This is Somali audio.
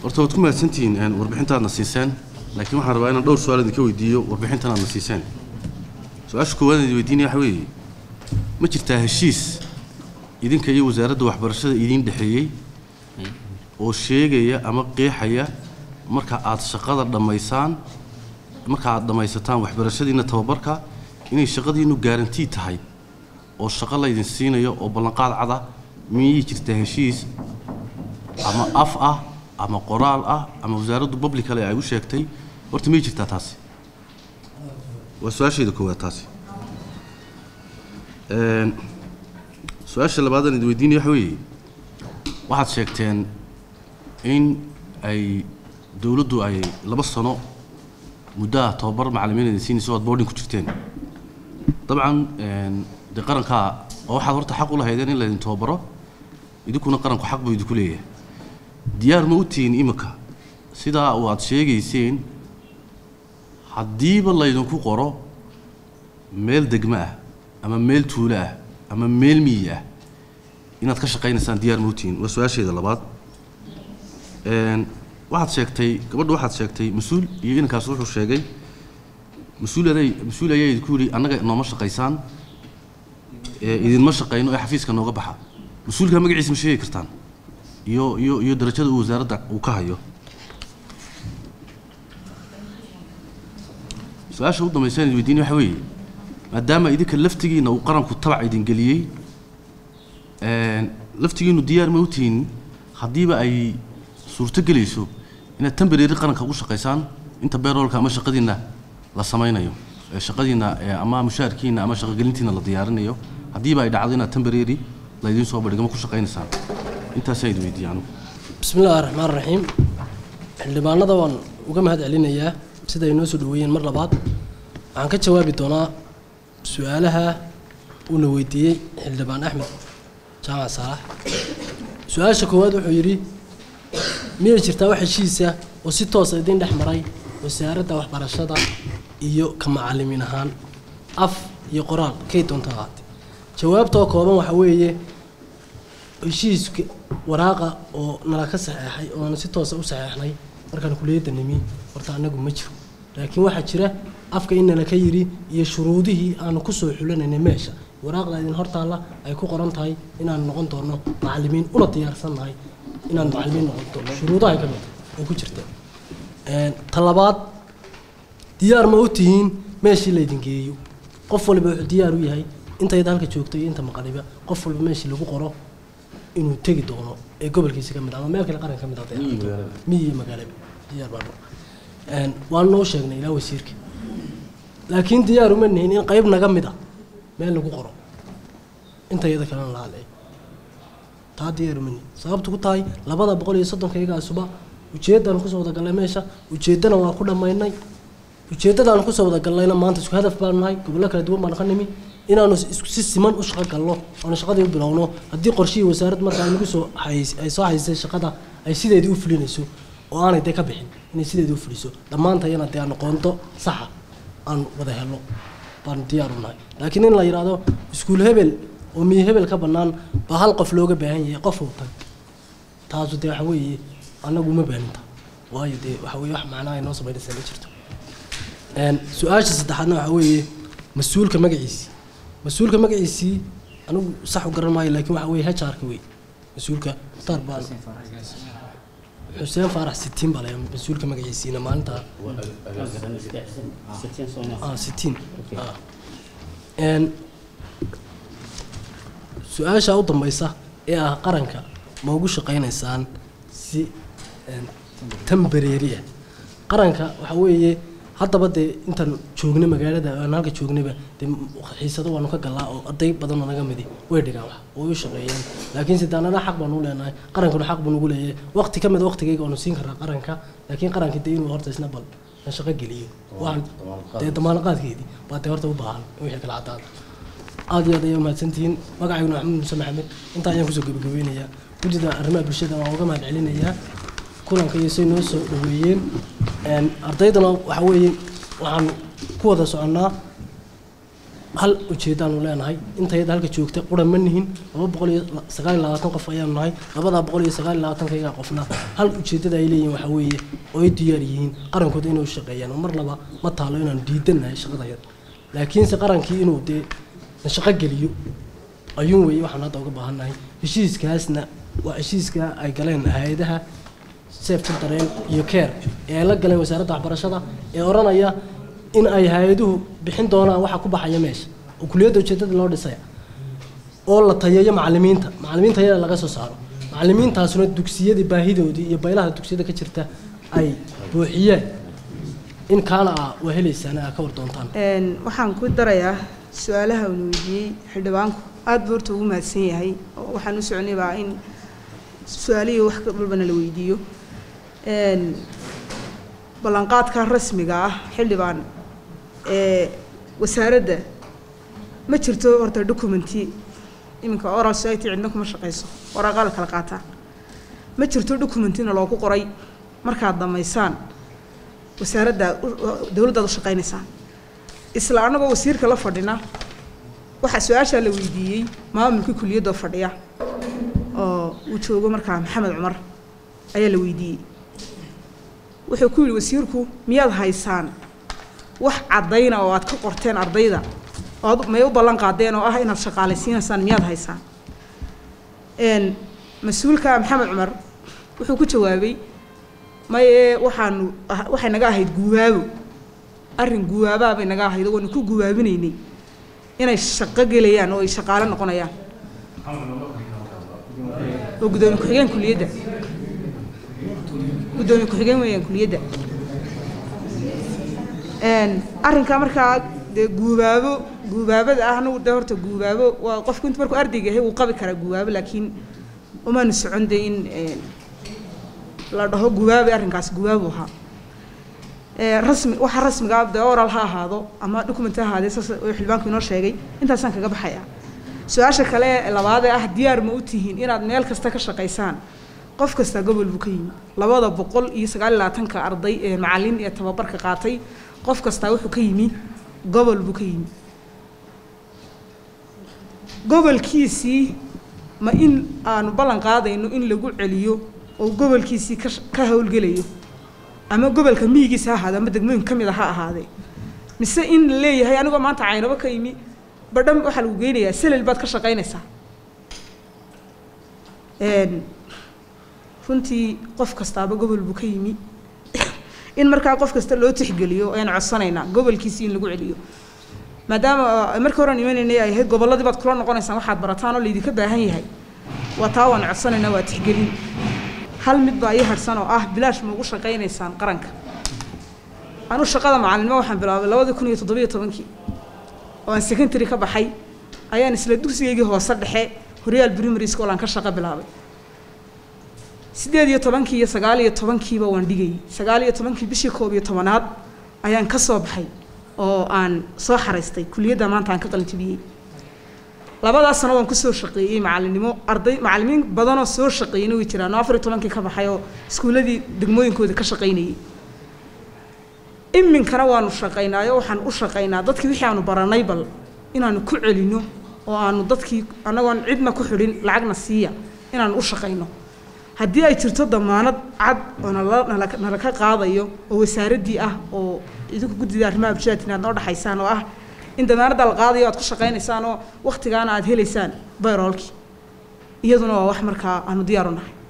horta waad ku mahadsantihiin een, warbixintaadna siiseen laakiin waxaan rabaa inaan dhowr su-aal idinka weydiiyo warbixintan aadna siiseen su-aasha koowaad idin weydiinaya waxa weeye ma jirtaa heshiis idinka iyo wasaaradda waxbarashada idiin dhexeeyey oo sheegaya ama qeexaya marka aad shaqada dhammaysaan marka aad dhammaysataan waxbarashadiina tababarka inay shaqadiinu gaarantii tahay oo shaqo laydin siinayo oo ballanqaad cada miyay jirtaa heshiis ama af ah ama qoraal ah ama wasaaraddu publicale ay u sheegtay horta miyay jirtaa taasi waa su-aashayda koowaad taasi Een, su-aasha labaadaan idin weydiinaya waxa weeye waxaad sheegteen in ay dowladdu ay laba sano muddaha tababar macallimiin idin siinayso oad boarding ku jirteen dabcan een, dee qarankaa oo waxaad horta xaq u lahaydeen in laydin tababaro idinkuna qaranku xaq buu idinku leeyahay diyaar ma u tihiin imika sidaa uu aad sheegayseen haddiiba laydinku qoro meel degmo ah ama meel tuulo ah ama meel miyi ah inaad ka shaqaynaysaan diyaar ma u tihiin waa su-aasheeda labaad Een, waxaad sheegtay gabadha waxaad sheegtay mas-uul iyo inankaas wuxuu sheegay mas-uul aday mas-uul ayaa idinku yidhi annaga nooma shaqaysaan ee idinma shaqayno ee xafiiska nooga baxa mas-uulka magaciisa ma sheegi kartaan iyo iyo iyo darajada uu wasaaradda uu ka hayo su-aasha u dambaysa idin weydiinaya waxa weeye maadaama idinka laftigiina uu qaranku tabac idin geliyey een, laftigiinu diyaar ma u tihiin haddiiba ay suurto gelayso inaad tembareeri qaranka ugu shaqaysaan inta beeroolka ama shaqadiina la samaynayo ee shaqadiina ee ama mushaharkiina ama shaqogelintiina la diyaarinayo haddiiba ay dhacdo inaad tembareeri laydiin soo badhigama ku shaqaynaysaan intaasaa idin weydiiya anugu bismi illaahi raxmaan raxiim xildhibaanada waan uga mahad celinayaa sida ay noo soo dhaweeyeen mar labaad waxaan ka jawaabi doonaa su-aalaha uuna weydiiyey xildhibaan axmed jaamac saalax su-aasha koowaad wuxuu yidhi miyay jirtaa wax heshiisa oo si toosa idiin dhex maray wasaaradda waxbarashada iyo ka macallimiin ahaan af iyo qoraal kay doonta ahaatee jawaabtoo kooban waxa weeye heshiiska waraaqa oo nala ka saxeexay oo aan si toosa u saxeexnay markaan kuliyadda nimi horta anagu ma jiro laakiin waxaa jira afka in nala ka yidhi iyo shuruudihii aanu kusoo xulanaynay meesha waraaqda idin hortaalla ay ku qoran tahay inaan noqon doono macallimiin una diyaarsan nahay inaan macallimiin noqon doono shuruudaha ka mid oo ku jirta Een, ta labaad diyaar ma u tihiin meeshii laydin geeyo qof waliba wuxuu diyaar u yahay intayda halka joogto iyo inta maqaniba qof walba meeshii lagu qoro inuu tegi doono ee gobolkiisa ka mid ah ama meel kale qaran ka mid ah hadday ahaato. miyi iyo magaalaba diyaar baan Een, waan noo sheegnay ilaa wasiirka laakiin diyaar uma nihin in qayb naga mid ah meel lagu qoro inta iyada kalena la hadlay taa diyaar uma nihin sababtu ku tahay labada boqol iyo soddonka iyagaasuba ujeeddaan kusoo wada gallay meesha ujeeddana waa ku dhammaynay ujeeddadaan kusoo wada gallayna maanta isku hadaf baanu nahay gobollo kala duwan baan ka nimi inaanu isku si siman u shaqo galno oonu shaqadii u bilowno haddii qorshihii wasaaradda marka ay nagu soo hays- ay soo haysay shaqada ay sideedii u fulinayso oo aanay dee ka bixin inay sideedii u fuliso dhammaantayana dee aan aqoonto saxa aan wada helno baanu diyaar u nahay laakiin in la yidhaahdo iskuul hebel oo miyi hebel ka bannaan baa hal qof looga baahan yahay qof uu tag taasu dee waxa weeye annagu uma baaninta waayo dee waxa weeye wax macnaha ay noo samaynaysaa ma jirto Een, su-aasha saddexaadna waxa weeye mas-uulka magaciisii mas-uulka magaciisii anigu sax u garan maayo laakiin waxa weeye HR-ka wey mas-uulka mukhtaar baan xuseen faarax sitiin baa la yidhaha mas-uulka magaciisiina maalinta ah sitiin ah Een, su-aasha u dambaysa ee ah qaranka ma ugu shaqaynaysaan si een, tembareeri ah qaranka waxa weeye haddaba dee intaan joognay magaalada aan halka joognayba dee xiisado waanu ka galaa oo arday badan oo naga midi way dhigaan wax way u shaqeeyaan laakiin sidaanada xaq baanu u leenahay qarankuna xaq buu nagu leeyahay waqti ka mid waqtigayga waanu siin karaa qaranka laakiin qaranka dee inuu horta isna bal na shaqo geliyo waxaan dee damaanaqaadkeedii baa dee horta u baahan in wixii kala caddaada aad iyo aad ayay umahadsantihiin magacayguna maxamed muuse maxamed intaa ayaan kusoo gebagabeynayaa guddida arrimaha bulshada waan uga mahad celinayaa kulanka iyo say noo soo dhaweeyeen Een, ardaydana waxa weeye waxaan ku wada soconnaa hal ujeedaanu leenahay intayada halka joogta qura ma nihin laba boqol iyo sagaal iyo labaatan qof ayaanu nahay labadaa boqol iyo sagaal iyo labaatankayaga qofna hal ujeedada ay leeyihin waxaa weeye oo ay diyaar yihiin qarankooda inay u shaqeeyaan oo mar laba ma taalo inaanu diidannahay shaqadayada laakiinse qarankii inuu dee na shaqo geliyo ayuun weeye waxaan hadda uga baahannahay heshiiskaasna waa heshiiska ay galeen hay-adaha safety dareen iyo care ee ay la galeen wasaaradda waxbarashada ee odhanaya in ay hay-aduhu bixin doonaan waxa ku baxaya meesha oo kuliyadda ujeedada loo dhisaya oo la tayeeyo macallimiinta macallimiinta yada laga soo saaro macallimiintaasuna dugsiyadii baahidoodii iyo baylaha dugsiyada ka jirta ay buuxiyeen in kaana ah waa helaysaan aa ka war doontaan waxaan ku darayaa su-aalaha uuna weydiiyey xildhibaanku aad buu horta ugu mahadsan yahay oo waxaan u soconay baa in su-aalihii wax walbana la weydiiyo ballanqaadka rasmiga ah xildhibaan ee wasaaradda ma jirto horta documenti iminka oral society cidna kuma shaqayso waraaqaa la kala qaataa ma jirto documentina loogu qoray markaad dhammaysaan wasaaradda dowladdaad u shaqaynaysaan isla annagoo wasiirka la fadhina waxaa su-aashaa la weydiiyey maamulkii kuliyadoo fadhiya oo uu joogo markaa maxamed cumar ayaa la weydiiyey wuxuu ku yidhi wasiirku miyaad haysaan wax caddayna oo aad ka qorteen ardayda oo ad may u ballan qaadeen oo ah inaad shaqaalaysiinaysaan miyaad haysaan mas-uulka maxamed cumar wuxuu ku jawaabay maye waxaanu waxay naga ahayd guwaabo arrin guwaabaa bay naga ahayd oo waanu ku guwaabinaynay inay shaqo gelayaan oo ay shaqaale noqonayaan oo gudoomiye ku-xigeen kuliyadda gudoomiye ku-xigeen weeyaan kuliyadda arrinkaa markaa dee guubaabo guubaabada ah anagu de horta guubaabo waa qofku intu markuu ardayga yahay wuu qabi karaa guubaabo laakiin umaanu socon de in la dhaho guubaabay arrinkaas guubaabu ahaa rasmi waxa rasmiga de oral ha ahaado ama document ha ahaadee saas oo xildhibaanku inoo sheegay intaasaan kaga baxaya su-aasha kale labaad ee ah diyaar ma u tihiin inaad meel kasta ka shaqaysaan qof kasta gobol buu ka yimi labada boqol iyo sagaal iyo labaatanka arday ee macallin ee tababarka qaatay qof kastaa wuxuu ka yimi gobol buu ka yimi gobolkiisii ma in aanu ballan qaadayno in lagu celiyo oo gobolkiisii ka ka howlgelayo ama gobolka miyigiisa ha ahaade ama degmooyin ka mid a ha ahaadee mise in la leeyahay anigoo maanta caynabo ka yimi badhan waxaa lagu geynayaa selel baad ka shaqaynaysaa runtii qof kastaaba gobol buu ka yimi in markaa qof kasta loo tixgeliyo ayaan codsanaynaa gobolkiisii in lagu celiyo maadaama markii horan imanaynay ay ahayd gobolladii baad kula noqonaysaan waxaad barataan oo laydinka baahan yahay waa taa waan codsanaynaa waa tixgelin hal mid baa ii harsan oo ah bilaash ma ugu shaqaynaysaan qaranka anu shaqada macalinimo waxaan bilaabay labadii kun iyo toddobiyo tobankii oo aan secondary ka baxay ayaan isla dugsigaygii hoose dhexe horyaal primary school aan ka shaqo bilaabay siddeed iyo tobankii iyo sagaal iyo tobankiiba waan dhigayay sagaal iyo tobankii bishii koob iyo tobanaad ayaan ka soo baxay oo aan soo xaraystay kuliyadda maanta aan ka qalinjibiyey labadaas sano waan kusoo shaqeeyey macalinimo arday macallimiin badanoo soo shaqeeyeyna way jiraan oo afar iyo tobankii ka baxay oo iskuulladii degmooyinkooda ka shaqaynayay iminkana waanu shaqaynaayo waxaan u shaqaynaa dadkii wixii aanu baranay bal inaanu ku celino oo aanu dadkii annagoon cidna ku xidhin lacagna siiya inaanu u shaqayno haddii ay jirto damaanad cad oo nala nala nala ka qaadayo oo wasaaraddii ah oo idinku guddida arrimaha bulshada inaad noo dhexaysaan oo ah in damaanadda la qaadayo aad ku shaqaynaysaan oo waktigaana aad helaysaan bayroolkii iyaduna waa wax markaa aanu diyaar u nahay